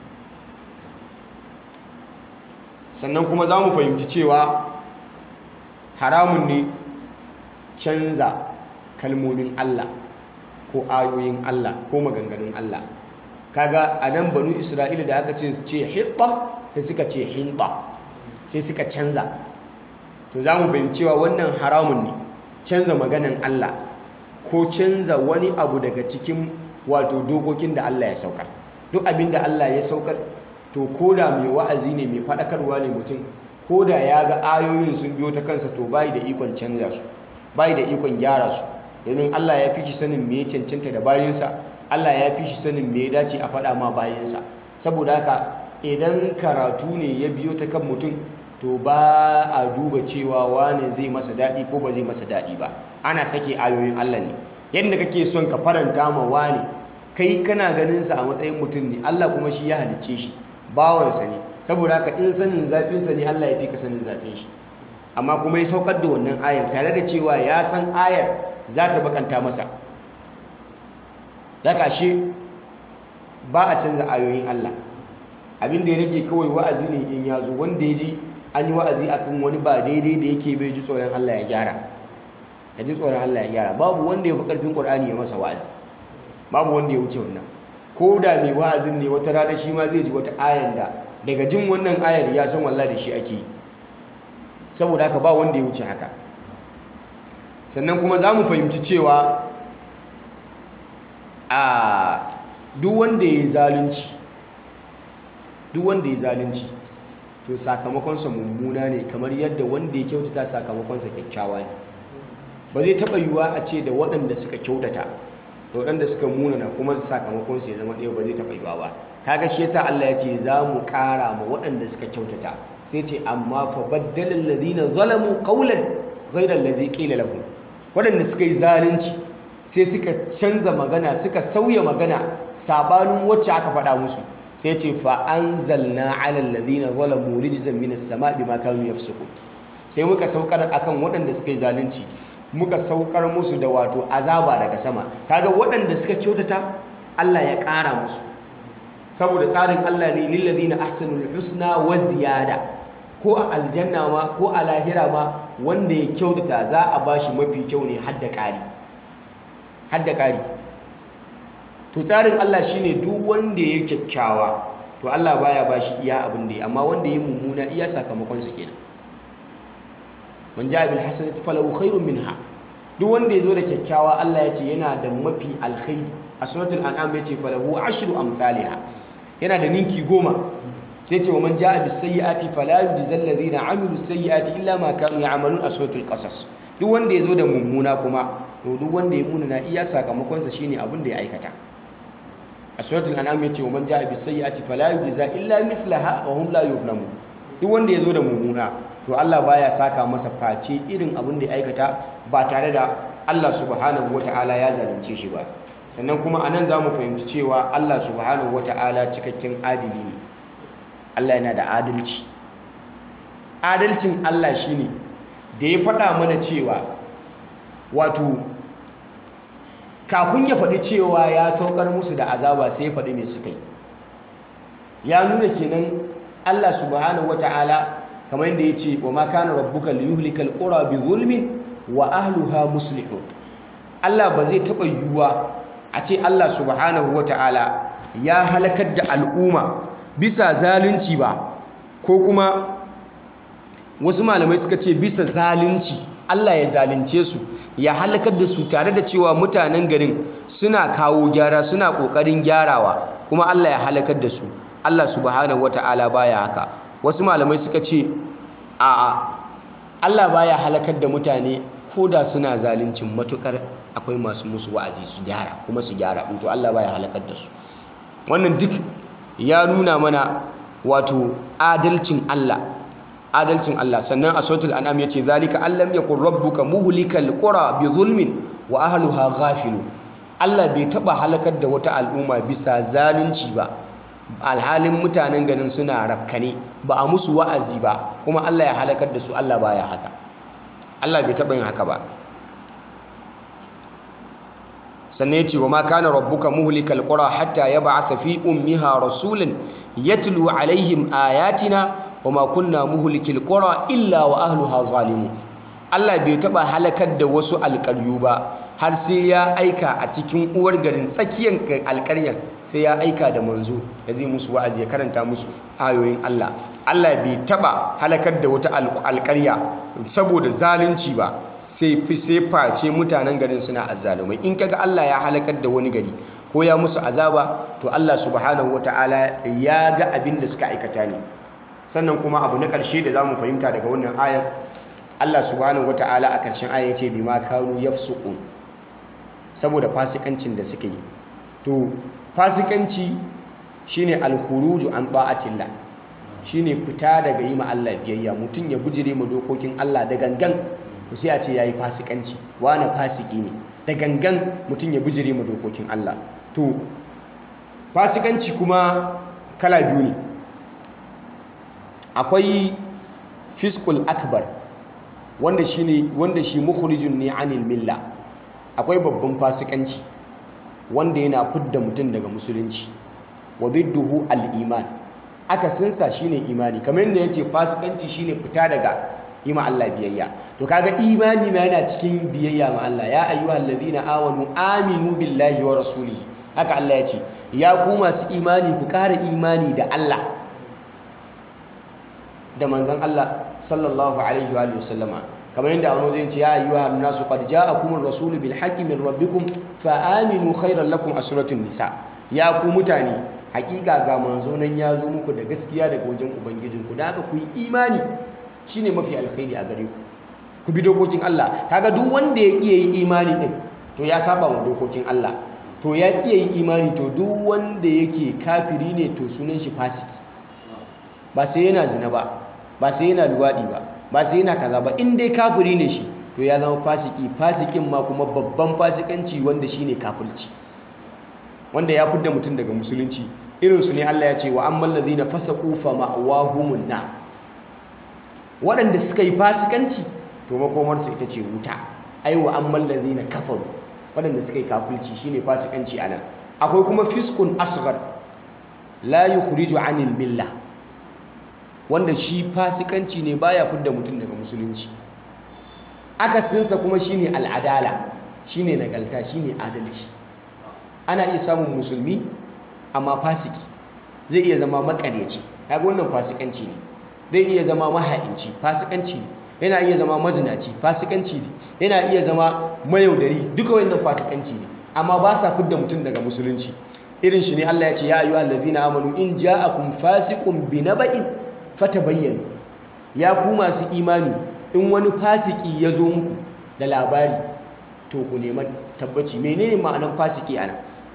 sannan kuma za mu fahimci cewa haramun ne canza kalmomin Allah ko ayoyin Allah ko maganganun Allah kaga a nan banu isra'ila da aka ce ce hitta sai suka ce hinta sai suka canza to za mu fahimci cewa wannan haramun ne canza maganan Allah ko canza wani abu daga cikin wato dokokin da Allah ya saukar duk abin da Allah ya saukar to ko da mai wa'azi ne mai faɗakarwa ne mutum ko da ya ga ayoyin sun biyo ta kansa to bai da ikon canza su bai da ikon gyara su domin Allah ya fi shi sanin me ya cancanta da bayansa Allah ya fi shi sanin me ya dace a faɗa ma bayansa saboda haka idan karatu ne ya biyo ta kan mutum to ba a duba cewa wane zai masa daɗi ko ba zai masa daɗi ba ana sake ayoyin Allah ne yadda kake son ka faranta ma wane kai kana ganin sa a matsayin mutum ne Allah kuma shi ya halicce shi bawansa ne saboda haka in sanin zafinsa ne Allah ya fi ka sanin zafin shi amma kuma ya saukar da wannan ayar tare da cewa ya san ayar za ta bakanta masa da kashe ba a canza ayoyin Allah abin da ya rage kawai wa'azi ne in ya zo wanda ya ji an yi wa'azi akan wani ba daidai da yake bai ji tsoron Allah ya gyara ya ji tsoron Allah ya gyara babu wanda ya fi ƙarfin ƙur'ani ya masa wa'azi babu wanda ya wuce wannan ko da mai wa'azin ne wata rana shi ma zai ji wata ayar da daga jin wannan ayar ya san wallahi da shi ake yi saboda haka ba wanda ya wuce haka sannan kuma za mu fahimci cewa a duk wanda ya yi zalunci duk wanda ya zalunci to sakamakonsa mummuna ne kamar yadda wanda ya kyautata sakamakonsa kyakkyawa ne ba zai taɓa yiwuwa a ce da waɗanda suka kyautata da waɗanda suka munana kuma sakamakonsu ya zama ɗaya ba zai taɓa yiwuwa ba kaga shi yasa Allah ya ce za mu ƙara ma waɗanda suka kyautata sai ce amma fa baddala alladhina zalamu qawlan ghayra alladhi qila lahum waɗanda suka yi zalunci sai suka canza magana suka sauya magana sabanin wacce aka faɗa musu sai ce fa anzalna ala alladhina zalamu rijzan minas sama' bima kanu yafsukun sai muka saukar akan waɗanda suka yi zalunci muka saukar musu da wato azaba daga sama kaga waɗanda suka kyautata Allah ya ƙara musu saboda tsarin Allah ne lillazina ahsanul husna wa ziyada ko a aljanna ma ko a lahira ma wanda ya kyautata za a bashi mafi kyau ne hadda ƙari hadda ƙari to tsarin Allah shine duk wanda ya kyakkyawa to Allah baya bashi iya abin da ya amma wanda ya mummuna iya sakamakon su kenan man ja'a bil hasanati falahu khairun minha duk wanda ya zo da kyakkyawa Allah ya ce yana da mafi alkhairi a suratul an'am ya ce falahu ashru amsalha yana da ninki goma sai ce wa man ja'a bis sayyi'ati fala yujzal ladina amilu sayyi'ati illa ma kanu ya'malun a suratul qasas duk wanda ya zo da mummuna kuma to duk wanda ya munana iya sakamakon sa shine abin da ya aikata a suratul an'am ya ce wa man ja'a bis sayyi'ati fala yujza illa mithlaha wa hum la yuzlamun duk wanda ya zo da mummuna to Allah baya saka masa face irin abin da ya aikata ba tare da Allah subhanahu wata'ala ya zalunce shi ba sannan kuma anan za mu fahimci cewa Allah subhanahu wata'ala cikakken adili ne Allah yana da adalci adalcin Allah shine da ya faɗa mana cewa wato kafin ya faɗi cewa ya saukar musu da azaba sai ya faɗi mai suka yi ya nuna kenan Allah subhanahu wata'ala kamar yadda ya ce wa ma kana rabbuka liyuhlikal qura bi zulmin wa ahluha muslihun Allah ba zai taɓa yiwuwa a ce Allah subhanahu wata'ala ya halakar da al'umma bisa zalunci ba ko kuma wasu malamai suka ce bisa zalunci Allah ya zalunce su ya halakar da su tare da cewa mutanen garin suna kawo gyara suna ƙoƙarin gyarawa kuma Allah ya halakar da su Allah subhanahu wata'ala baya haka wasu malamai suka ce a'a Allah baya halakar da mutane ko da suna zaluncin matukar akwai masu musu wa'azi su gyara kuma su gyara to Allah baya halakar da su wannan duk ya nuna mana wato adalcin Allah adalcin Allah sannan a suratul an'am yace zalika allam yakun rabbuka muhlikal qura bi zulmin wa ahliha ghafilun Allah bai taba halakar da wata al'umma bisa zalunci ba alhalin mutanen ganin suna rafkane ba a musu wa'azi ba kuma Allah ya halakar da su Allah baya haka Allah bai taɓa yin haka ba sannan ya ce wa ma kana rabbuka muhlikal qura hatta yab'atha fi ummiha rasulan yatlu alaihim ayatina wa ma kunna muhlikil qura illa wa ahliha zalimun Allah bai taɓa halakar da wasu alƙaryu ba har sai ya aika a cikin uwar garin tsakiyar alƙaryar sai ya aika da manzo da zai musu wa'azi ya karanta musu ayoyin Allah Allah bai taba halakar da wata alƙarya saboda zalunci ba sai fi sai face mutanen garin suna azzalumai in kaga Allah ya halakar da wani gari ko ya musu azaba to Allah subhanahu wataala ya ga abin da suka aikata ne sannan kuma abu na ƙarshe da zamu fahimta daga wannan ayar Allah subhanahu wataala a ƙarshen ayar yace bima kanu yafsuqun saboda fasikancin da suka yi to fasikanci shine alkhuruju an ta'atillah shine fita daga yi ma Allah biyayya mutum ya bujire ma dokokin Allah da gangan to sai a ce yayi fasikanci wani fasiki ne da gangan mutum ya bujire ma dokokin Allah to fasikanci kuma kala biyu ne akwai fiskul akbar wanda shine wanda shi mukhrijun ne anil milla akwai babban fasikanci wanda yana fidda mutum daga musulunci wa bidduhu al-iman akasinsa shine imani kamar yadda yace fasikanci shine fita daga yi ma Allah biyayya to kaga imani ma yana cikin biyayya ma Allah ya ayyuhal ladina amanu aminu billahi wa rasulihi haka Allah ya ce ya ku masu imani ku ƙara imani da Allah da manzon Allah sallallahu alaihi wa sallama kamar yadda wani zai ce ya ayyuha nasu qad ja'akum ar-rasulu bil haqqi min rabbikum fa aminu khairan lakum a suratul nisa ya ku mutane hakika ga manzo nan ya zo muku da gaskiya daga wajen ubangijinku da haka ku yi imani shine mafi alkhairi a gare ku ku bi dokokin Allah kaga duk wanda ya iya yi imani din to ya saba wa dokokin Allah to ya iya yi imani to duk wanda yake kafiri ne to sunan shi fasiki ba sai yana zina ba ba sai yana luwadi ba ba sai yana kaza ba in dai kafiri ne shi to ya zama fasiki fasikin ma kuma babban fasikanci wanda shine kafirci wanda ya fidda mutum daga musulunci irin su ne Allah ya ce wa ammal ladhina fasaqu fa ma'wahumun nar waɗanda suka yi fasikanci to makomarsu ita ce wuta ai wa ammal ladina kafaru waɗanda suka yi kafirci shine fasikanci anan akwai kuma fiskun asghar la yukhriju anil milla wanda shi fasikanci ne baya fidda mutum daga musulunci akasinsa kuma shine al'adala shine nagalta shine adalci ana iya samun musulmi amma fasiki zai iya zama makaryaci kaga wannan fasikanci ne zai iya zama maha'inci fasikanci ne yana iya zama mazinaci fasikanci ne yana iya zama mayaudari duka wannan fasikanci ne amma ba sa fidda mutum daga musulunci irin shi ne Allah ya ce ya ayyuhal ladzina amanu in ja'akum fasiqun binaba'in fatabayyanu ya ku masu imani in wani fasiki ya zo muku da labari to ku nema tabbaci menene ma'anar fasiki ana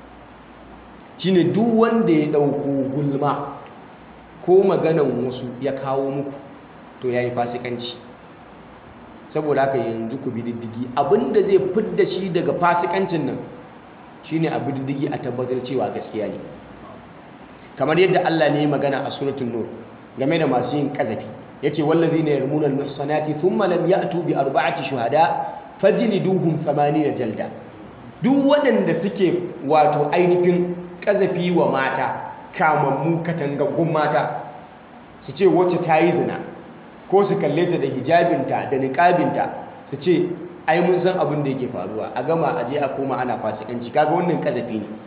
shine duk wanda ya dauko gulma ko maganan wasu ya kawo muku to yayi fasikanci saboda haka yanzu ku bi diddigi abinda zai fidda shi daga fasikancin nan shine a bi diddigi a tabbatar cewa gaskiya ne kamar yadda Allah ne ya magana a suratul nur game da masu yin kazafi yace wallazina yarmuna almuhsanati thumma lam ya'tu bi arba'ati shuhada fajliduhum 80 jalda duk waɗanda suke wato ainihin kazafi wa mata kamammu katangaggun mata su ce wacce ta yi zina ko su kalle ta da hijabinta da niƙabinta su ce ai mun san abin da yake faruwa a gama a je a koma ana fasikanci kaga wannan kazafi ne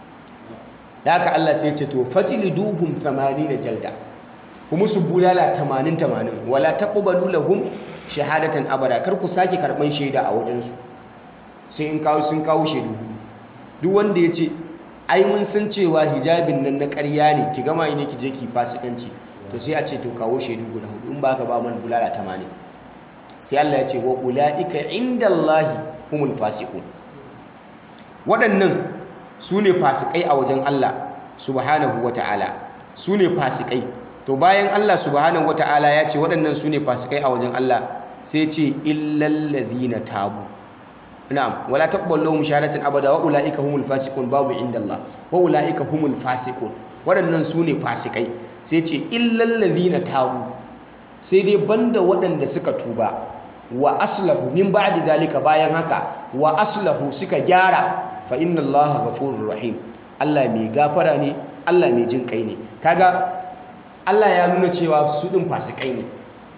da haka Allah sai ce to fajliduhum 80 jalda kuma su bulala 80 80 wala taqbalu lahum shahadatan abada kar ku sake karban shaida a wajen su sai in kawo sun kawo shaidu duk wanda ya ce ai mun san cewa hijabin nan na ƙarya ne ki gama ne ki je ki fasikanci to sai a ce to kawo shaidu guda hudu in ba ka ba man bulala 80 sai Allah ya ce wa ulaika indallahi humul fasiqun waɗannan su ne fasikai a wajen Allah subhanahu wata'ala su ne fasikai to bayan Allah subhanahu wata'ala ya ce waɗannan su ne fasikai a wajen Allah sai ce illal ladhina tabu na'am wala taqbalu lahum shahadatan abada wa ulaika humul fasiqun babu indallah wa ulaika humul fasiqun waɗannan su ne fasikai sai ce illal ladhina tabu sai dai banda waɗanda suka tuba wa aslahu min ba'di zalika bayan haka wa aslahu suka gyara fa inna allaha ghafurur rahim Allah mai gafara ne Allah mai jin kai ne kaga Allah ya nuna cewa su din fasikai ne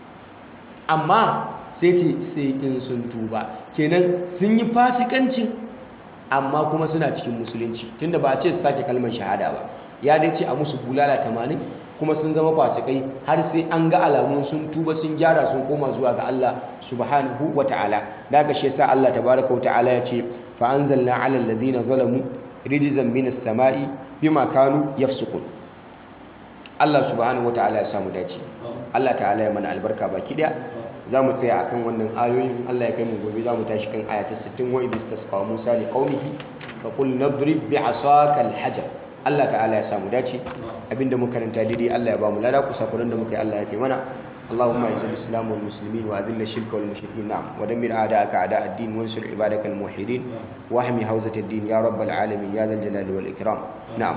amma sai ce sai in sun tuba kenan sun yi fasikancin amma kuma suna cikin musulunci tunda ba a ce su sake kalmar shahada ba ya dai ce a musu bulala 80 kuma sun zama fasikai har sai an ga alamun sun tuba sun gyara sun koma zuwa ga Allah subhanahu wata'ala da ga shi yasa Allah tabaraka wa ta'ala ya ce fa anzalna 'ala alladhina zalamu rijzan minas sama'i bima kanu yafsukun Allah subhanahu wata'ala ya samu dace Allah ta'ala ya mana albarka baki daya za mu tsaya akan wannan ayoyin Allah ya kai mu gobe za mu tashi kan aya ta 60 wa idis tasqa Musa li qaumihi fa qul nadrib bi 'asaka al-hajar Allah ta'ala ya samu dace abinda muka karanta daidai Allah ya ba mu lada kusakuran da muka yi Allah ya fi mana اللهم اعز الاسلام والمسلمين واذل الشرك والمشركين نعم ودمر اعداءك اعداء الدين وانصر عبادك الموحدين واحمي حوزه الدين يا رب العالمين يا ذا الجلال والاكرام نعم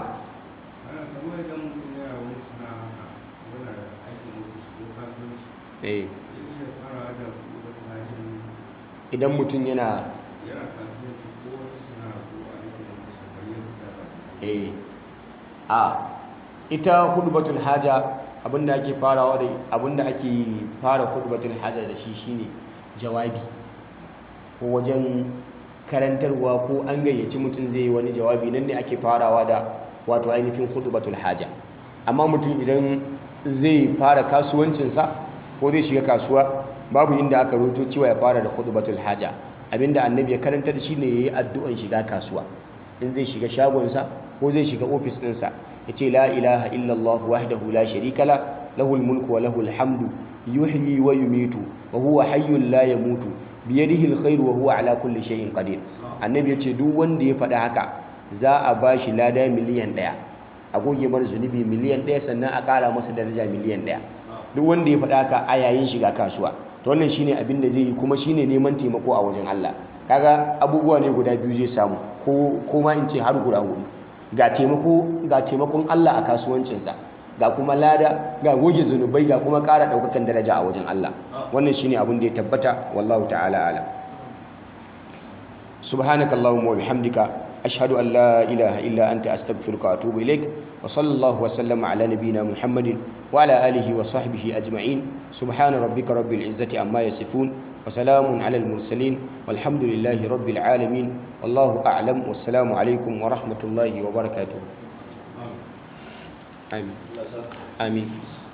eh idan mutum yana eh a ita hudubatul haja abinda ake farawa da abinda ake fara hudubatul haja da shi shine jawabi ko wajen karantarwa ko an gayyaci mutum zai yi wani jawabi nan ne ake farawa da wato ainihin hudubatul haja amma mutum idan zai fara kasuwancinsa ko zai shiga kasuwa babu inda aka roto cewa ya fara da hudubatul haja abinda annabi ya karantar shine yayi addu'an shiga kasuwa in zai shiga shagonsa ko zai shiga ofis ɗinsa ya ce la ilaha illallah wahdahu la sharika la lahul mulku wa lahul hamdu yuhyi wa yumitu wa huwa hayyun la yamutu biyadihi alkhairu wa huwa ala kulli shay'in qadir annabi ya ce duk wanda ya faɗa haka za a bashi lada miliyan ɗaya a goge mar zunubi miliyan ɗaya sannan a ƙara masa daraja miliyan ɗaya duk wanda ya faɗa haka a yayin shiga kasuwa to wannan shine abin da zai yi kuma shine neman taimako a wajen Allah kaga abubuwa ne guda biyu zai samu ko ko ma in ce har guda hudu ga taimako ga taimakon Allah a kasuwancinsa ga kuma lada ga goge zunubai ga kuma ƙara ɗaukakan daraja a wajen Allah wannan shine abin da ya tabbata wallahu ta'ala alam subhanakallahumma wa bihamdika ashhadu an la ilaha illa anta astaghfiruka wa atubu ilaik wa sallallahu wa sallama ala nabiyyina muhammadin wa ala alihi wa sahbihi ajma'in subhana rabbika rabbil izzati amma yasifun wa salamun ala al mursalin walhamdulillahi rabbil alamin wallahu a'lam wassalamu alaikum wa rahmatullahi wa barakatuh amin amin